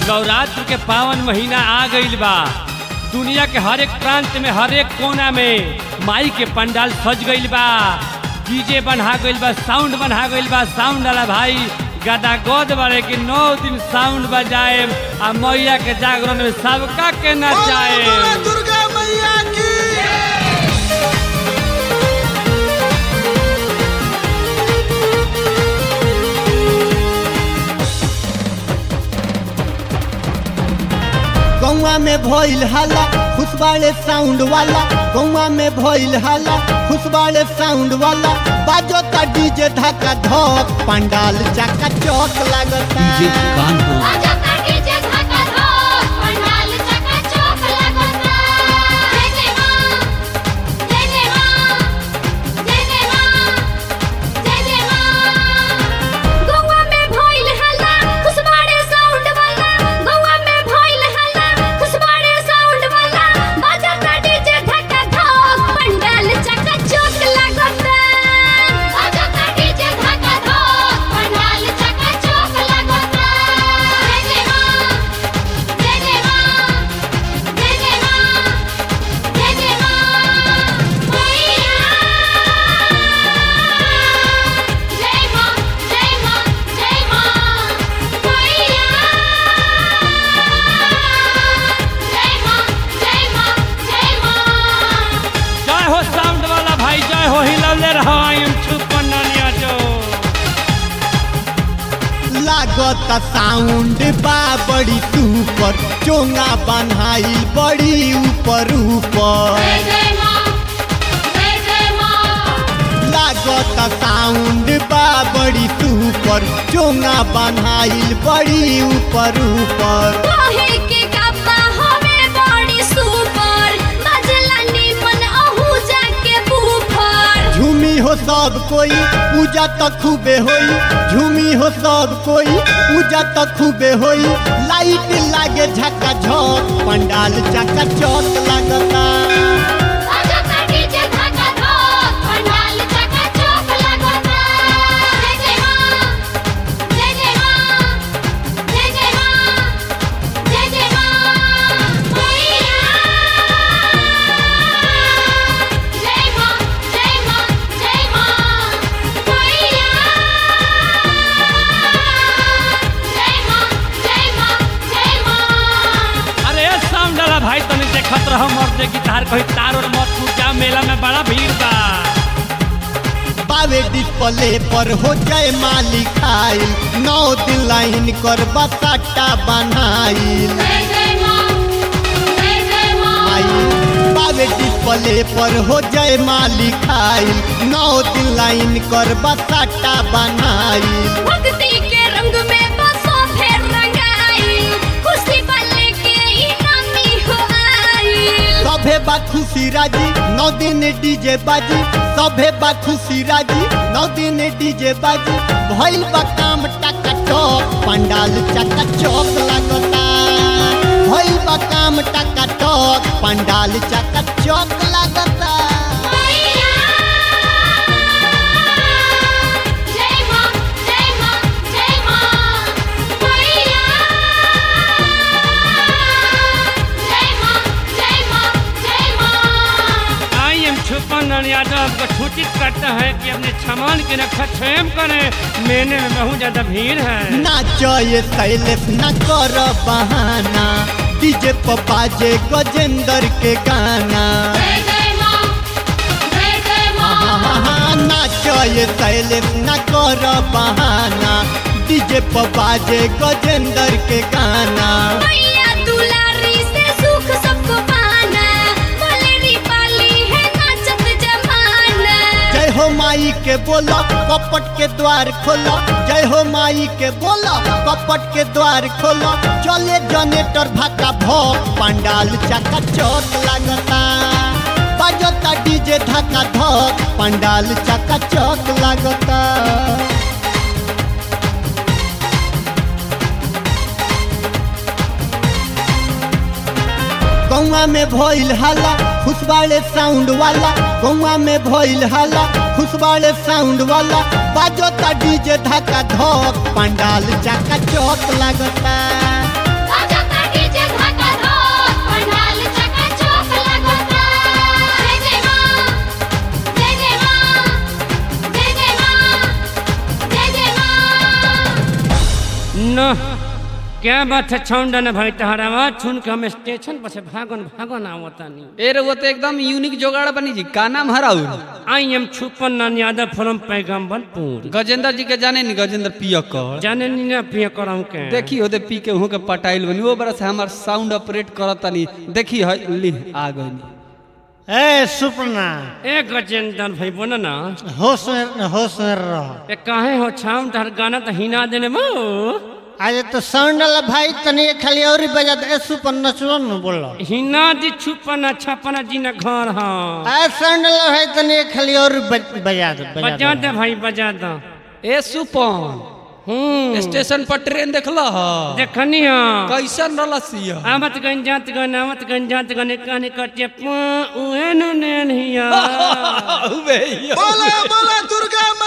नवरात्र के पावन महीना आ गईल बा दुनिया के हर एक प्रांत में हर एक कोना में माई के पंडाल सज गईल बा डीजे बना गईल बा साउंड बना गईल बा साउंड वाला भाई गदा गोद बारे कि नौ दिन साउंड बजाए आ मैया के जागरण में सबका के नचाए बोलो दुर्गा मैया की गौवा में भइल हल्ला खुशबाड़े साउंड वाला गौवा में भइल हल्ला खुशबाड़े साउंड वाला बाजो ता डीजे धक्का धक पंडाल चका चौक लगता आजा काटी जे धाका धोक पंडाल चका चौक लगता जय जय मां जय जय मां जय जय मां जय जय मां गौवा में भइल हल्ला खुशबाड़े साउंड वाला गौवा में भइल हल्ला खुशबाड़े साउंड वाला बाजा काटी जे धाका धोक पंडाल चका चौक लगता आजा काटी जे धाका धोक पंडाल चका चौक लगता जय जय मां जय जय मां जय जय मां जय जय मां मैया जय मां जय मां जय मां मैया जय मां जय मां जय मां जय हो साउंड वाला भाई जय हो हिलौले रहो आई छुपन ननिया जो लागत साउंड बा बड़ी सुपर चोंगा बन्हाई बड़ी ऊपर ऊपर जय जय मां जय जय मां लागत साउंड बा बड़ी सुपर चोंगा बन्हाई बड़ी ऊपर ऊपर काहे के गप्पा हमें बड़ी सुपर बजला निमन अहू जाके बूफर झूमी हो सब कोई पूजा तो खूबे होई झूमी हो सब कोई पूजा तो खूबे होई लाइट लागे झका झक पंडाल चका चौक लगता आजा काटी जे धागा धोक पंडाल चका चौक लगता जय जय मां जय जय मां जय जय मां जय जय मां मैया जय मां जय मां जय मां मैया जय मां जय मां जय मां अरे साउंड वाला भाई तनी देखत रहो मर्दे गिटार कहीं तार और मत फूट जा मेला में बड़ा भीड़ बा बावे डिस्प्ले पर हो जाए मालिक आइल नौ दिन लाइन कर बसाटा बनाइल जय जय मां जय जय मां आइल बावे डिस्प्ले पर हो जाए मालिक आइल नौ दिन लाइन कर बसाटा बनाइल भक्ति के रंग में बसो फिर रंगाई खुशी वाले के इनामी हो आई सभे बा खुशी राजी नौ दिन डीजे बाजी सभे बा खुशी राजी नौ दिन डीजे बाजी भइल बा काम टका टक पंडाल चका चौक लगता भइल बा काम टका टक पंडाल चका चौक लगता मैया जय मां जय मां जय मां मैया जय मां जय मां जय मां आई एम छुपन ननिया जो आपको सूचित करता है कि अपने सामान की रक्षा स्वयं करें मेले में बहुत ज्यादा भीड़ है नाचो ये शैलेश न कर बहाना डीजे पर बाजे गजेंद्र के गाना जय जय मां जय जय मां नाचो ये शैलेश न कर बहाना डीजे पर बाजे गजेंद्र के गाना मैया दुलारी से सुख सबको पाना बोलेरी पाली है नाचत जमाना जय हो माई के बोलो कपट के द्वार खोलो जय हो माई के बोलो कपट के द्वार खोलो चले जनेटर भाका भोग पंडाल चका चौक लगता बजता डीजे धक्का धक पंडाल चका चौक लगता गौवा में भइल हल्ला खुशबाड़े साउंड वाला गौवा में भइल हल्ला खुशबाड़े साउंड वाला बाजो ता डीजे धक्का धक पंडाल चका चौक लगता न क्या बात है छौंडा न भाई तहरा आवाज सुन के हम स्टेशन पर से भागन भागन आवतानी ए रउआ तो एकदम यूनिक जोगाड़ बनी जी का नाम हराउ आई एम छुपन नान यादव फ्रॉम पैगम्बरपुर गजेंद्र जी के जाने नी गजेंद्र पियकर जाने नी ना पिया करम के देखी होते पी के वहाँ के पटाइल बनी वो बरस हमार साउंड ऑपरेट करत तनी देखी है ली आ गई ए सुपना ए गजेंद्र भाई बोला ना होश में होश में रह ए काहे हो छाम तहर गाना तो हिना देने बो आज तो साउंड वाला भाई तनी खाली और ही बजा दे ए सुपन नचलो न बोलो हिना दी छुपना छपना जी ना घर हाँ आ साउंड वाला भाई तनी खाली और बज- बजा दे बजा बजा दे दे भाई बजा दो ए सुपन हम्म स्टेशन पर ट्रेन देखला ह देखनी हाँ कैसन रलसिया आवत गंजात गन आवत गंजात गन काने कटे पा उहे नु नेन हिया बोला बोला दुर्गा